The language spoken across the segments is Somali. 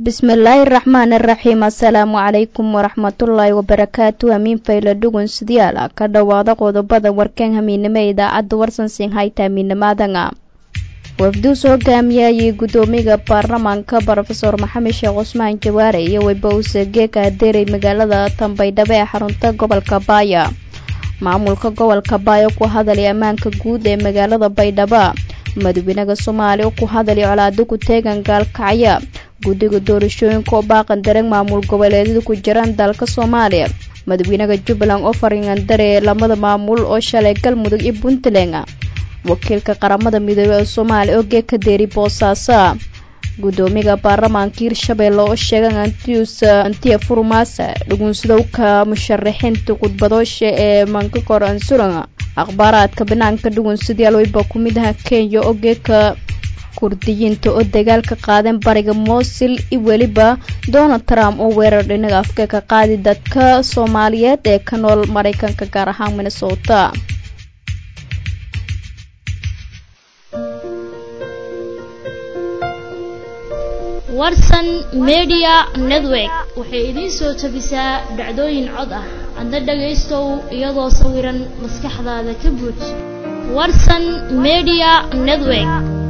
bismillaahi raxmaani raxiim assalaamu calaykum waraxmatullaahi wabarakaatu hamiin fayla dhugun sidayaal ka dhowaada qodobada warkaan hamiinimo ee idaacadda warsansin hayta hamiinimaadanga wafduus hogaamiyayay guddoomiga baarlamaanka brofeor maxamed sheekh cusmaan jawaare iyo webowse geeka adeerey magaalada tambaydhabo ee xarunta gobolka baaya maamulka gobolka baaya ku hadalay ammaanka guud ee magaalada baydhabo madaxweynaha soomaaliya ku hadalay colaado ku teegan gaalkacya guddiga doorashooyinka oo baaqan dareen maamul goboleedyada ku jiraan dalka soomaaliya madaxweynaha jubbaland oo fariingandare lamada maamul oo shalay galmudug iyo puntland wakiilka qaramada midoobey ee soomaaliya oo geeka deeri boosaaso guddoomiga baarlamaanka hirshabeelle oo sheegan antius antiya furmaasa dhugunsadowka musharaxiinta khudbadoosha ee mankakor ansuran akhbaaraadka banaanka dhugunsadayaal weyba ku mid aha kenya oo geeka kurdiyiinta oo dagaal ka qaadeen bariga moosil iyo weliba donald trump oo weerar dhinaga afka ka qaadi dadka soomaaliyeed ee ka nool maraykanka gaar ahaan minnesota warsan media network waxay idiin soo tabisaa dhacdooyin cod ah adna dhagaystow iyadoo sawiran maskaxdaada ka buuj warsan media network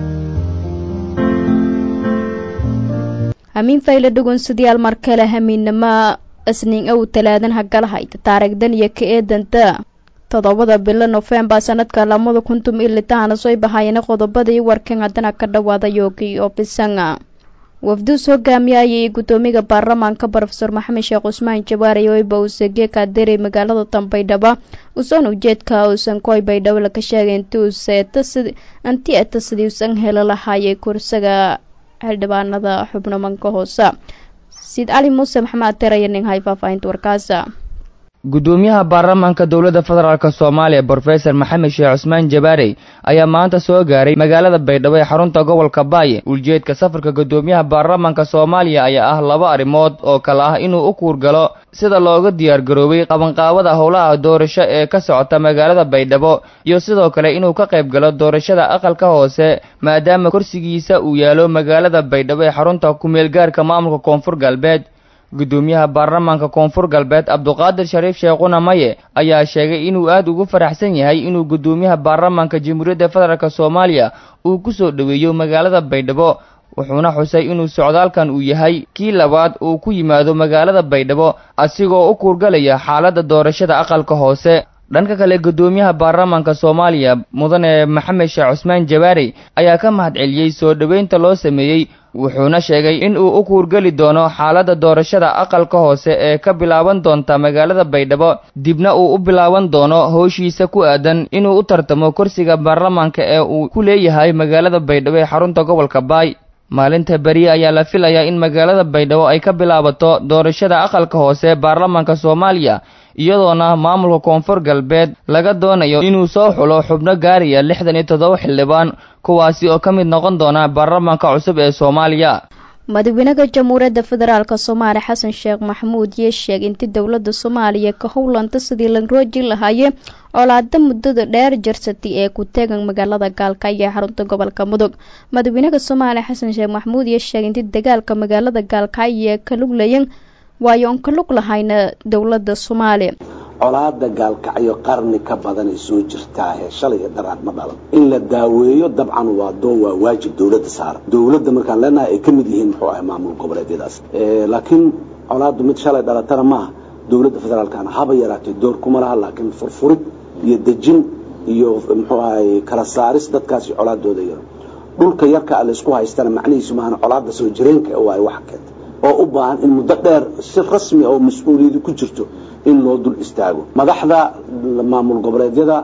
hamiin fayla dhugunsadayaal mar kale hamiinnimo isniin ow talaadan hagalahayta taarigdan iyo ka eedanta toddobada bilo nofembar sanadka lamada kuntum iyo litahana soo bahayana qodobadii warkan haddana ka dhawaada yoogii oo bisanga wafduus hogaamiyayay guddoomiga baarlamaanka brofeor maxamed sheekh cusmaan jawaare weyba uuse geeka adeerey magaalada tambaydhaba usan ujeedka uusan koy baydhabo laga sheegay inti uuse anti eta sidii usan helo lahaayay kursiga xildhibaanada xubno manka hoose siid cali muuse maxamed ateeraya nin hay faahfaahinta warkaasa guddoomiyaha baarlamaanka dowladda federaalk soomaaliya brofesor maxamed sheekh cusmaan jabaarey ayaa maanta soo gaaray magaalada baydhabo ee xarunta gobolka baaye ujeedka safarka guddoomiyaha baarlamaanka soomaaliya ayaa ah laba arrimood oo kale ah inuu u kuurgalo sida looga diyaargaroobay qabanqaabada howlaha doorasho ee ka socota magaalada baydhabo iyo sidoo kale inuu ka qayb galo doorashada aqalka hoose maadaama kursigiisa uu yaalo magaalada baydhabo ee xarunta ku-meelgaarka maamulka koonfur galbeed guddoomiyaha baarlamaanka koonfur galbeed cabduqaadir shariif sheekhuna maye ayaa sheegay inuu aad ugu faraxsan yahay inuu guddoomiyaha baarlamaanka jamhuuriyadda federaalk soomaaliya uu ku soo dhoweeyo magaalada baydhabo wuxuuna xusay inuu socdaalkan uu yahay kii labaad uu ku yimaado magaalada baydhabo asigoo u kuurgalaya xaaladda doorashada aqalka hoose dhanka kale guddoomiyaha baarlamaanka soomaaliya mudane maxamed sheekh cusmaan jabaarey ayaa ka mahadceliyey soo dhoweynta loo sameeyey wuxuuna sheegay in uu u kuurgeli doono xaaladda doorashada aqalka hoose ee ka bilaaban doonta magaalada baydhabo dibna uu u bilaaban doono howshiisa ku aadan inuu u tartamo kursiga baarlamaanka ee uu ku leeyahay magaalada baydhabo ee xarunta gobolka baay maalinta beriye ayaa la filayaa in magaalada baydhabo ay ka bilaabato doorashada aqalka hoose baarlamaanka soomaaliya iyadoona maamulka koonfur galbeed laga doonayo inuu soo xulo xubno gaaraya lixdan iyo toddoba xildhibaan kuwaasi oo ka mid noqon doona baarlamaanka cusub ee soomaaliya madaxweynaha jamhuuriyadda federaalk soomaaliya xasan sheekh maxamuud yee sheegay intii dowladda soomaaliya ka howlanta sidii la rooji lahaayee colaada muddada dheer jarsatay ee ku teegan magaalada gaalkacyo ee xarunta gobolka mudug madaxweynaha soomaaliya xasan sheekh maxamuud yee sheegay intii dagaalka magaalada gaalkacyo ee ka luglayan waayo oon ka lug lahayna dowladda soomaaliya colaada gaalkacyo qarni ka badanay soo jirtaahe shalay iyo daraad ma dhalan in la daaweeyo dabcan waa doo waa waajib dowladda saaran dowladda markaan leenahay ay ka mid yihiin muxuu ahay maamul goboleedyadaas laakiin colaaddu mid shalay dhalatana maaha dowladda federaalkana haba yaraatay door kuma laha laakiin furfurid iyo dejin iyo muxuu ahay kala saaris dadkaasi colaadooda yaro dhulka yarka a laysku haystana macnihiisu maahan colaadda soo jireenka waay wax keenta oo u baahan in muddo dheer si rasmi oo mas-uuliyadi ku jirto in loo dul istaago madaxda maamul goboleedyada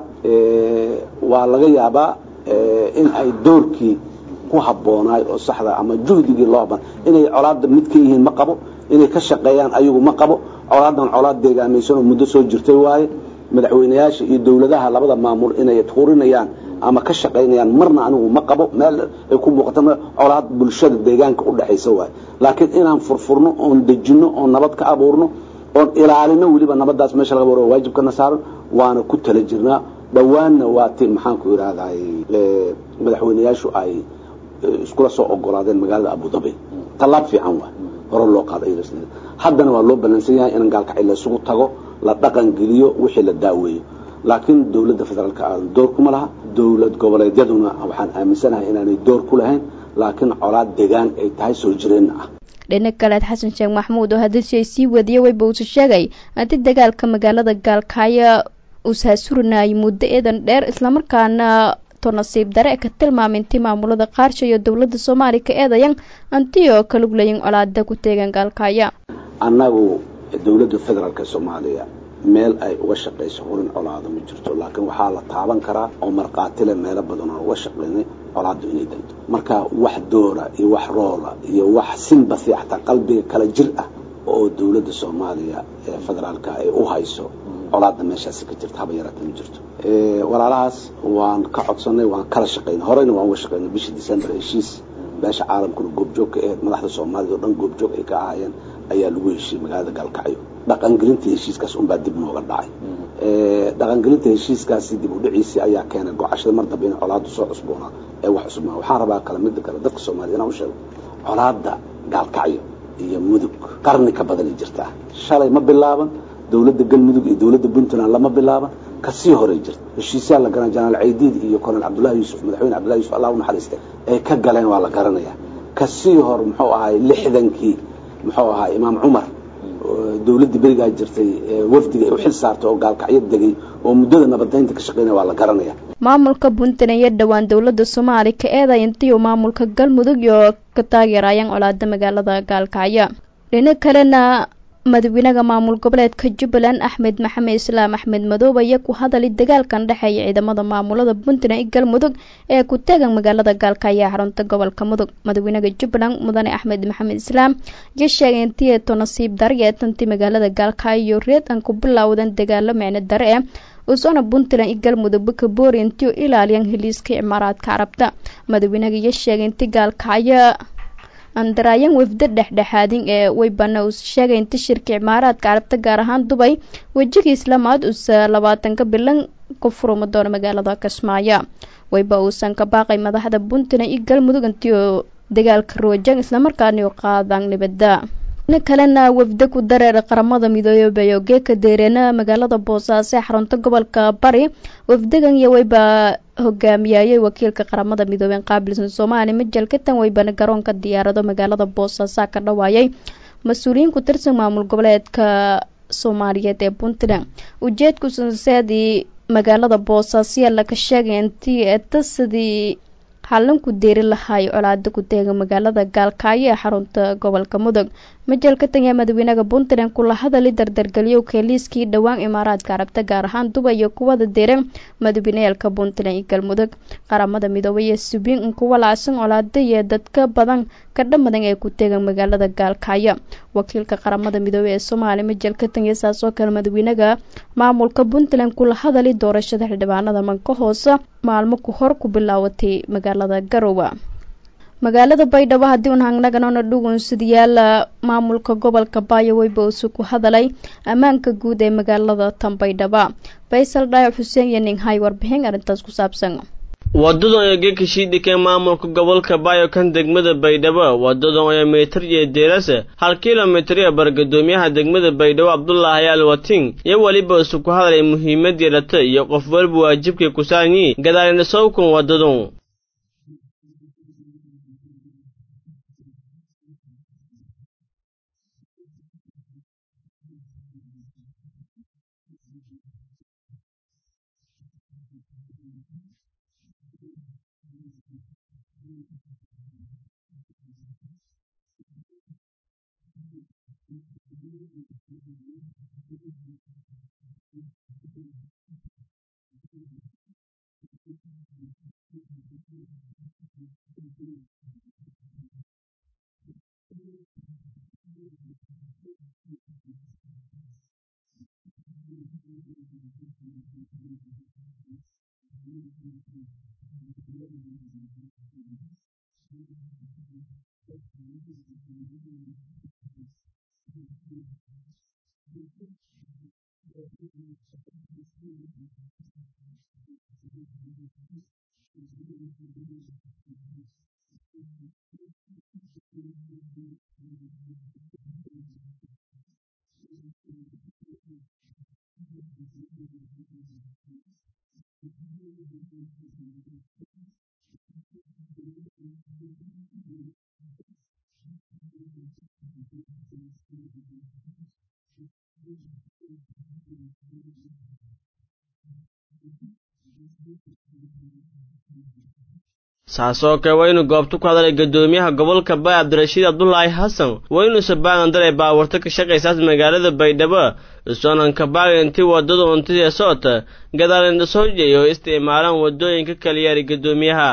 waa laga yaabaa in ay doorkii ku habboonaay oo saxda ama juhdigii loo haban inay colaadda mid ka yihiin ma qabo inay ka shaqeeyaan ayagu ma qabo colaadan colaad deegaamaysan oo muddo soo jirtay waaye madaxweyneyaasha iyo dowladaha labada maamul inay tuurinayaan ama ka shaqaynayaan marna anigu ma qabo meel ay ku muuqato colaad bulshada deegaanka u dhexaysa waaye laakiin inaan furfurno oon dejinno oon nabad ka abuurno oon ilaalino weliba nabadaas meesha laga baro waajibkana saaran waana ku tala jirnaa dhowaanna waa ti maxaanku idhahday madaxweyneyaashu ay iskula soo ogolaadeen magaalada abu dhabi tallaab fiican waay hore loo qaado ay haddana waa loo ballansan yahay in gaalkacyo la isugu tago la dhaqan geliyo wixii la daaweeyo laakiin dowladda federaalka aadan door kuma laha dowlad goboleedyaduna waxaan aaminsanahay inaanay door ku lahayn laakiin colaad degaan ay tahay soo jireenna ah dhinac kaleed xasan sheekh maxamuud oo hadalshay sii wadiyay weyba uusa sheegay haddii dagaalka magaalada gaalkacyo uusaasurinayay muddo eedan dheer islamarkaana to nasiib dare ka tilmaaminti maamulada qaarsha iyo dowladda soomaaliya ka eedayan antiyoo ka luglayin colaada ku teegan gaalkacyo annagu dowladda federaalka soomaaliya meel ay uga shaqayso hurin colaado ma jirto laakiin waxaa la taaban karaa oo markhaatile meelo badan oo uga shaqaynay colaaddu inay danto marka wax doora iyo wax roola iyo wax sinbasi xataa qalbiga kala jir ah oo dowladda soomaaliya ee federaalka ay u hayso colaadda meeshaasi ka jirta haba yaraata ma jirto walaalahaas waan ka codsanay waan kala shaqaynay horeyna waan uga shaqaynay bishii december heshiis beesha caalamkuna goobjoog ka ahayd madaxda soomaalida oo dhan goobjoog ay ka ahaayeen ayaa lagu heshiiyey magaalada gaalkacyo dhaqangelinta heshiiskaas unbaa dib nooga dhacay dhaqangelinta heshiiskaasi dib u dhiciisii ayaa keenay gocashada mar dambe in colaaddu soo cusboonaa ee wax cusbaa waxaan rabaa kale midda kale dadka soomaaliyed inaan u sheego colaadda gaalkacyo iyo mudug qarni ka badanay jirtaa shalay ma bilaaban dowladda galmudug iyo dowladda puntland lama bilaaban kasii horay jirta heshiisyaa la garan janaal caydiid iyo colonel cabdullahi yuusuf madaxweyne cabdullahi yusuf allah u naxariistay ay ka galeen waa la garanayaa kasii hor muxuu ahaay lixdankii muxuu ahaa imaam cumar dowladda berigaa jirtay wafdiga ay u xil saartay oo gaalkacyo degay oo muddada nabadaynta ka shaqeynaya waa la garanaya maamulka puntland iyo dhowaan dowladda soomaaliya ka eeday intii uu maamulka galmudug iyo ka taageerayaan colaada magaalada gaalkacyo dhinac kalena madaxweynaha maamul goboleedka jubbaland axmed maxamed islaam axmed madoobe ayaa ku hadalay dagaalkan dhexeeya ciidamada maamulada puntland iyo galmudug ee ku taagan magaalada gaalkacyo xarunta gobolka mudug madaxweynaha jubbaland mudane axmed maxamed islaam ayaa sheegay intii eeto nasiib dare ee tantii magaalada gaalkacyo reed aan ku bilowdan dagaalo micno dare eh usoona puntland iyo galmudugba ka boori intii u ilaaliyaan heliiska imaaraadka carabta madaxweynaha ayaa sheegay intii gaalkacyo andaraayan wafdo dhexdhexaadin ee weybana uu sheegay inta shirka imaaraadka carabta gaar ahaan dubay wejigiis lamaad uusa labaatanka bilan ku furuma doono magaalada kismaayo weyba uusan ka baaqay madaxda puntland iyo galmudug intii oo dagaalka roojang islamarkaana u qaadaan nibada ina kalena wafdo ku dareer qaramada midoobay oo geeka deereena magaalada boosaaso ee xarunta gobolka bari wafdagan iyo weyba hogaamiyayay wakiilka qaramada midoobey qaabilsan soomaaliya majal katan weybana garoonka diyaarado magaalada boosaaso ka dhawaayay mas-uuliyiin ku tirsan maamul goboleedka soomaaliyeed ee puntland ujeedku sanseedii magaalada boosaaso laka sheegay intii etasadii xallan ku deeri lahay colaada ku teega magaalada gaalkacyo ee xarunta gobolka mudug majalka tanya madaxweynaha puntland kula hadali dardargeliyo keeliiskii dhowaan imaaraadka carabta gaar ahaan dubay iyo kuwada deeran madaxweyneyaalka puntland iyo galmudug qaramada midoobay ee subiin kuwa lacsan colaada iyo dadka badan ka dhamadan ee ku teegan magaalada gaalkacyo wakiilka qaramada midoobey ee soomaaliya majalka tanya saas oo kale madaxweynaha maamulka puntland kula hadali doorashada xildhibaanada manka hoose maalmo ku hor ku bilaawatay magaalada garowe magaalada baydhabo haddii un hangnaganona dhugunsidayaala maamulka gobolka baayo weyba uusu ku hadalay ammaanka guud ee magaalada tan baydhaba faysal dhaayac xuseen iyo ninghay warbixin arrintaas ku saabsan wadadan ee geeka shiidhikee maamulka gobolka baayo kan degmada baydhabo wadadan ee mitir iyo deerase hal kilomitir ee bargadoomiyaha degmada baydhabo cabdulaahi al wating iyo weliba isu ku hadalay muhiimadii dhata iyo qof walba waajibkii kusaanyi gadaalina sawkun wadadun saasoo kale waa inuu goobta ku hadalay guddoomiyaha gobolka bay cabdirashiid cabdulaahi xasan waa inuusa baagan daray baawarta ka shaqaysaas magaalada baydhabo isoonanka baaga intii waddada untidee socota gadaal indhasoojeey oo isticmaalaan waddooyinka kaliyaari guddoomiyaha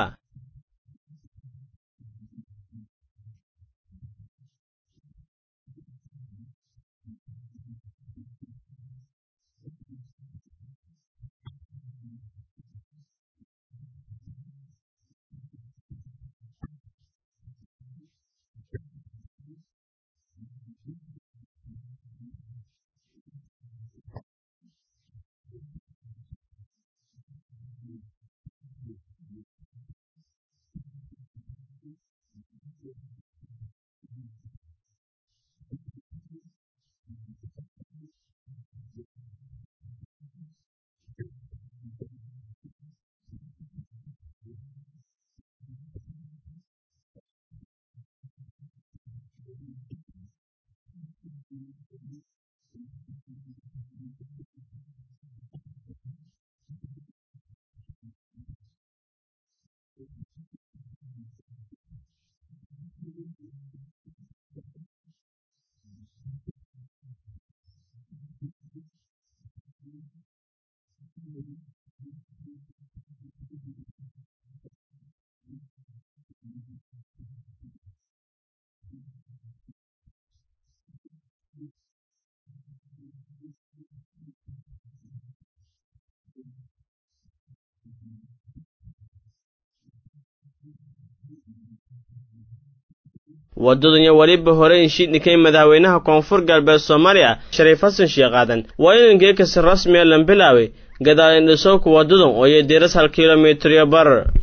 waddadan iyo weliba hore inshiidhikay madaxweynaha koonfur galbeed soomaaliya shariif xasan sheekh aadan waa inan geekasi rasmiya lan bilaaway gadaal indhisowka waddadan oo iyo diras hal kilomitiryo bar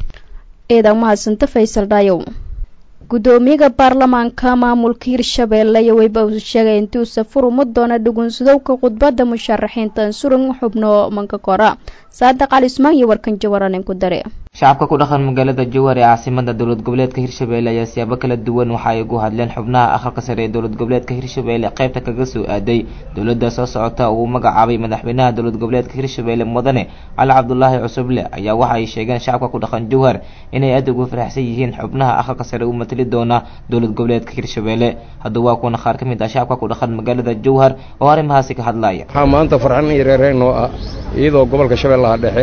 eedan mahadsanta faysal dhaayow guddoomiyaha baarlamaanka maamulka hirshabeelle iyo weyba uu sheegay intii uu safur uma doona dhugunsadowka khudbadda musharaxiinta surun xubno manka kora saadiq cali ismaan iyo warkan jawaranin ku dare shacabka ku dhaqan magaalada jowhar ee caasimada dowlad goboleedka hirshabeelle ayaa siyaabo kala duwan waxa ay ugu hadleen xubnaha aqalka sare ee dowlad goboleedka hirshabeelle qaybta kaga soo aaday dowladda soo socota uu magacaabay madaxweynaha dowlad goboleedka hirshabeelle mudane cali cabdulaahi cusuble ayaa waxa ay sheegeen shacabka ku dhaqan jowhar inay aad ugu faraxsan yihiin xubnaha aqalka sare u matali doona dowlad goboleedka hirshabeelle haddaba waa kuwana qaar ka mid ah shacabka ku dhaqan magaalada jowhar oo arrimahaasi ka hadlaya waxaa maanta farxan iyo reereen noo ah iyadoo gobolka shabeellaha dhexe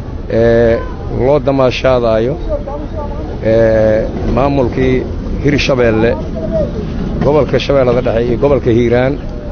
ee loo damaashaadaayo maamulkii hirshabeelle gobolka shabeellada dhexe iyo gobolka hiiraan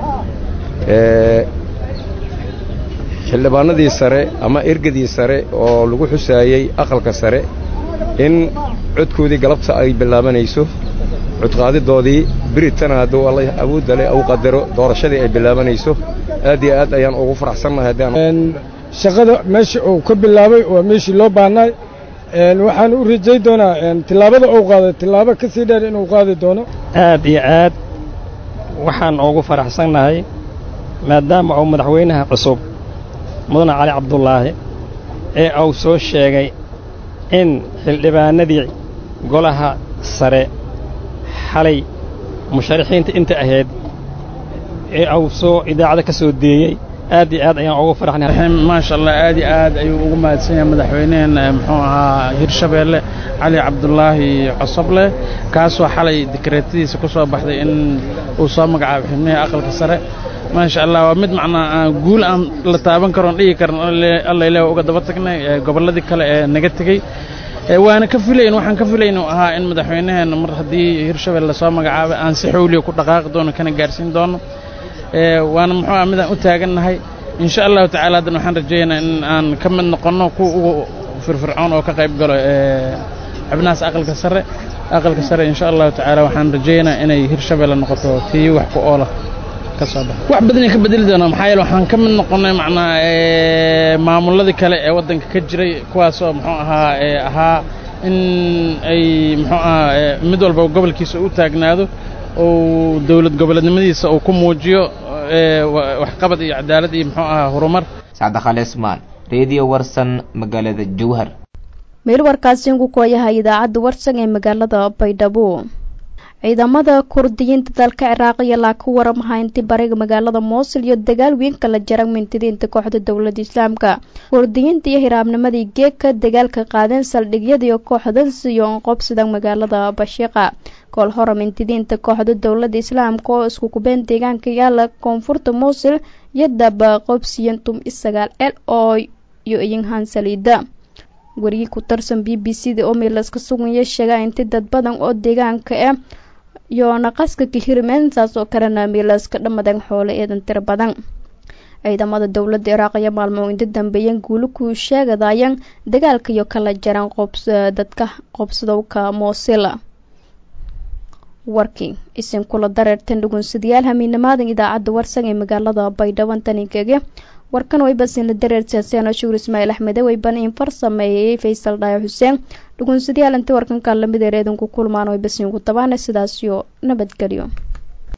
xildhibaanadii sare ama ergadii sare oo lagu xusaayey aqalka sare in codkoodii galabta ay bilaabanayso codqaadidoodii biritana hadduu alla awoodda leh au qadaro doorashadii ay bilaabanayso aad iyo aad ayaan ugu faraxsannahay haddaan shaqada meesha uu ka bilaabay waa meeshii loo baahnay waxaan u rajay doonaa tillaabada uu qaaday tillaabo ka sii dheer inuu qaadi doono aad iyo aad waxaan ugu faraxsannahay maadaama uu madaxweynaha cusub mudane cali cabdulaahi ee uu soo sheegay in xildhibaanadii golaha sare xalay musharaxiinta inta ahayd ee uu soo idaacada ka soo deeyey aad iyo aad ayaan ugu faraxnay maasha allah aad iyo aad ayuu ugu mahadsan yahay madaxweyneheenna muxuu ahaa hirshabeelle cali cabdulaahi cosoble kaasoo xalay dikreetadiisa ku soo baxday in uu soo magacaabo xubnihii aqalka sare maasha allah waa mid macnaa guul aan la taaban karoon dhigi karan alla ilaah uga daba tagnay gobolladii kale ee naga tegey waana ka filayn waxaan ka filayn uu ahaa in madaxweyneheenna mar haddii hirshabelle lasoo magacaabay aan si xowliya ku dhaqaaqi doono kana gaarsiin doono waana muxuu ah midaan u taagannahay insha allahu tacaala haddana waxaan rajaynayaa in aan ka mid noqonno kuwa ugu firfircoon oo ka qayb galo xubnahaas aqalka sare aqalka sare insha allahu tacaala waxaan rajaynayaa inay hirshabelle noqoto tii wax ku oola ka soo baxa wax badanay ka bedeli doonaa maxaa yeele waxaan ka mid noqonnay macnaa maamulladii kale ee waddanka ka jiray kuwaasoo muxuu ahaa ahaa in ay muxuu ahaa mid walba gobolkiisa u taagnaado uu dowlad goboleednimadiisa uu ku muujiyo waxqabad iyo cadaalad iyo muxuu ahaa horumar sacda khale ismaan reediyo warsan magaalada jowhar meel warkaasi ku kooyaha idaacadda warsan ee magaalada baydhabo ciidamada kurdiyiinta dalka ciraaq iyo laa ka waramaha intii bariga magaalada moosul iyo dagaal weyn kala jara mintidiinta kooxda dowladda islaamka kurdiyiinta iyo hiraabnimadii geegka dagaalka qaadeen saldhigyadii kooxdas iyo qobsida magaalada bashiqa kool hore mintidiinta kooxda dowladda islaamka oo isku kubeen deegaanka yaala koonfurta moosul iyo daba qobsiyan tum isagaal el oo iyo iyinhaan saliida wariyii ku tarsan b b c da oo meelaska suganya sheegaa inti dad badan oo deegaanka ah iyo naqaska kahirmeen saas oo kalena meelaska dhammadan xoole eedan tiro badan ciidamada dowladda iraaq iyo maalmo inta dambeeyeen guulo ku sheegadayan dagaalka iyo kala jaran qobs dadka qobsadowka moosila warkii isin kula dareertan dhugunsadayaal hamiinamaadan idaacadda warsan ee magaalada baydhabo tanikege warkan waybasinla dareersaaseen oo shugur ismaaciil axmede wayban in far sameeyay faysal dhaayo xuseen dhugunsadayaal inta warkanka lamid ereedanku kulmaan waybasin ku tabaana sidaasiyo nabadgelyo